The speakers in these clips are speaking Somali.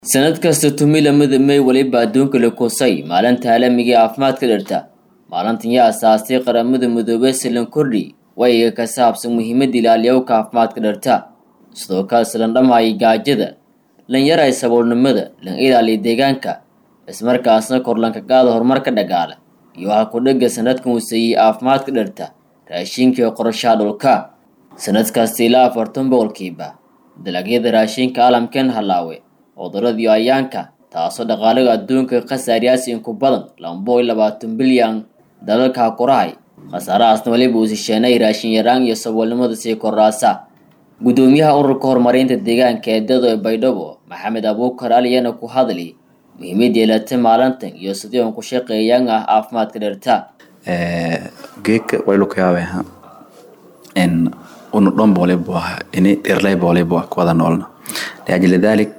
sanad kasta tumilamada may weliba adduunka la koosay maalinta caalamiga ee caafimaadka dhirta maalintan yaa asaastay qaramada midoobey silan kordhi wayiga ka saabsan muhiimadda ilaaliyowka caafimaadka dhirta sidoo kale silan dhammaayay gaajada lan yaray saboolnimada lan ilaaliya deegaanka ismarkaasna korlanka qaada horumarka dhagaala iyo waxaa kudhega sanadkan waseeyey caafimaadka dhirta raashinka iyo qorashaha dhulka sanadkasta ilaa afartan boqolkiiba dalagyada raashinka caalamkan halaawe cudurada iyo ayaanka taasoo dhaqaalaga adduunka khasaariyaasi inku badan laba boqol labaatan bilyan dalalka kurahay khasaarahaasna weliba uu sisheenay raashin yaraan iyo saboolnimada sii koraasa gudoomiyaha ururka horumarinta deegaanka ee dado ee baydhabo maxamed abuukar aliyana ku hadli muhiimada yeelata maalintan iyo sidii un ku shaqeeyaan ah caafimaadka dhirta geedka waylu kayaabeha in unu dhan boolibu ah ini dhirlay boolibu ah kuwada noolna liajli dalik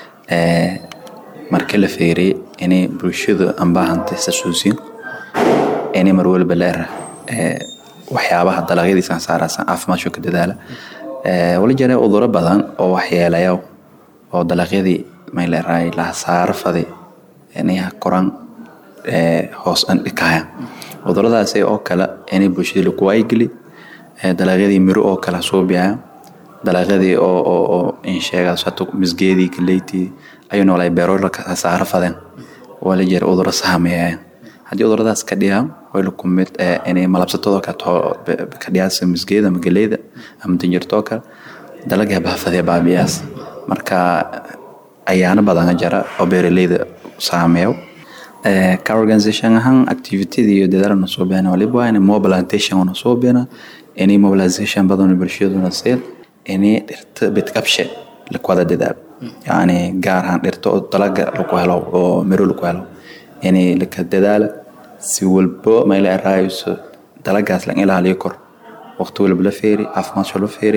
markii la feeriyey inay bulshadu anbaahantay xasuusin inay mar waliba leera waxyaabaha dalagyadiisa saaraysan caafimaadka ka dadaala wali jira cuduro badan oo waxyeelaya oo dalagyadii may leerahay lahasaaro faday inay koraan hoos andhikaya cuduradaasi oo kale inay bulshada lagu waayigeli dalagyadii miro oo kale suubiyaya dalagyadii oo insheegaas hata misgeedii galeytii ayuu noolay beero hasaaro fadeen wala jira cuduro saameeyaya haddii cuduradaas ka dhigaan wayla kumid inay malabsatadoo kale ka dhigaasa misgeeda ama galeyda ama dinjirtoo kale dalagaa baafadee baabiyaas marka ayaano badan jara oo beeraleyda saameeyo ka organisation ahaan activitydii iyo dadaalna soo bixina waliba waa inay mobilization na soo bixina inay mobilization badan bulshaduna seel inay dhirta bidqabshe lakwada dadaalo yani gaar ahaan dhirta oo dalaga lagu helo oo miro lagu helo inay laka dadaala si walbo mayla eraayoso dalagaas lan ilaaliyo kor waqti walba la feeri caafimaadka la feeri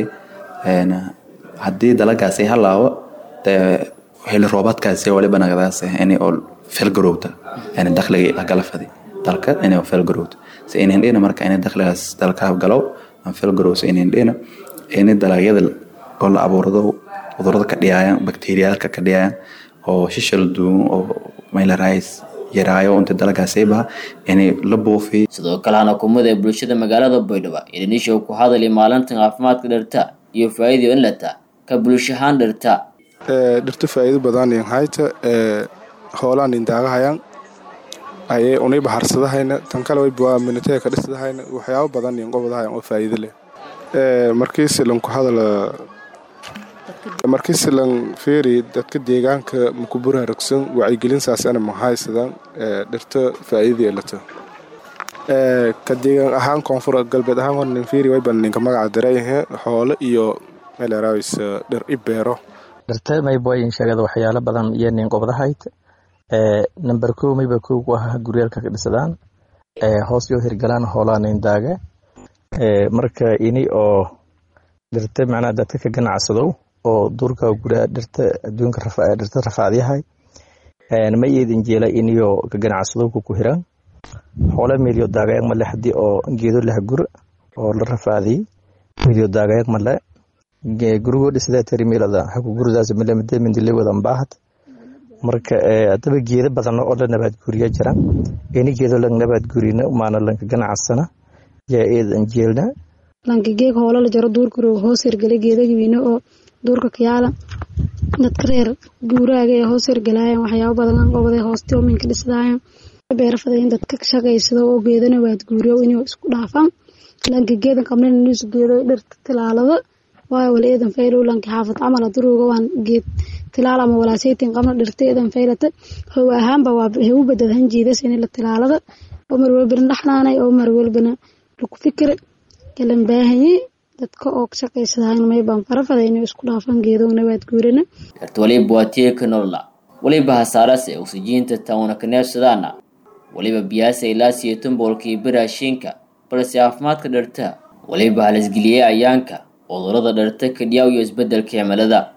haddii dalagaas ay halaawo xili roobaadkaasi waliba nagadaas inay oo felgarowta yani dakhliga lagala fadi dalka inay felgarowta si inayn dhina marka inay dakhligaas dalka galow aan felgarowsa inayn dhina inay dalagyada oo la abuurado cudurada ka dhiyaayan bakteeriyaalka ka dhiyaayan oo shishal duun oo maylarais yaraayo inta dalagaasaybaha inay la buufiy sidoo kale hana kumada ee bulshada magaalada baydhabo idanishow ku hadali maalintan caafimaadka dhirta iyo faa'iido in lata ka bulshahaan dhirta dhirta faa'iido badan hayta hoolaan indaagahayaan ayay unayba harsadahayna tan kale wayba minatee ka dhisadahayna waxyaabo badan inqobadahayan oo faa'iido leh markiisi lanku hadala markiisi lan feeri dadka deegaanka makubura ragsan wacyigelinsaas ana mahaysadaan dhirta faa'iida yeelato ka deegaan ahaan koonfur galbeed ahaan hornin feeri wayban ninka magaca darayahe xoolo iyo meeleraawis dhir i beero dhirta mayboyin sheegada waxyaalo badan iyo nin qobdahayd number kow mayba kow ku ah guryaalka ka dhisadaan hoos yoo hirgalaan hoolaa nindaaga marka ini oo dhirta macnaha dadka ka ganacsadow oo duurka guraa dhirta adduunka dhirta rafaadyahay ma yeedin jeela iniyo ka ganacsadowka ku hiran xoole meelyo daagayaag male haddii oo geedo lah gur oo la rafaadiyey meelyo daagayaag male gurigoo dhisada tarimeelada haku guridaas milamide mindile wadan baahad marka hadaba geedo badan oo la nabaad guriya jira ini geedo lang nabaad gurina maana lanka ganacsana yaa eedan jeelna lanka geeg hoola la jaro duurka roog hoos hirgala geedagiwiine oo duurka kayaala dadka reer guuraaga ee hoos hirgalaayan waxyaabo badan lan qobaday hoosti oo minka dhisdaayan beerafadayn dadka shaqaysado oo geedana waad guuriyo inuu isku dhaafaan lanka geedan qabnan inuu geedo dhirta tilaalada waayo wala eedan faylow lanka xaafad camal aduruuga waan geed tilaal ama walaasaytin qabna dhirta eedan faylata how ahaanba waa hewu badadhan jiidas in la tilaalada oo mar walbana dhaxnaanay oo mar walbana lagu fikir kalan baahanye dadka oo shaqaysadahan maybaan farafada inay isku dhaafan geedowna waad guurana dhirta waliba waa tiirka nolola waliba hasaarase oksijiinta tauna ka neefsadaana waliba biyaasa ilaa siyeetan boqolkiiba raashinka balse caafimaadka dhirta waliba halisgeliyey ayaanka cudurada dhirta kadhiyaaw iyo isbedelka cimilada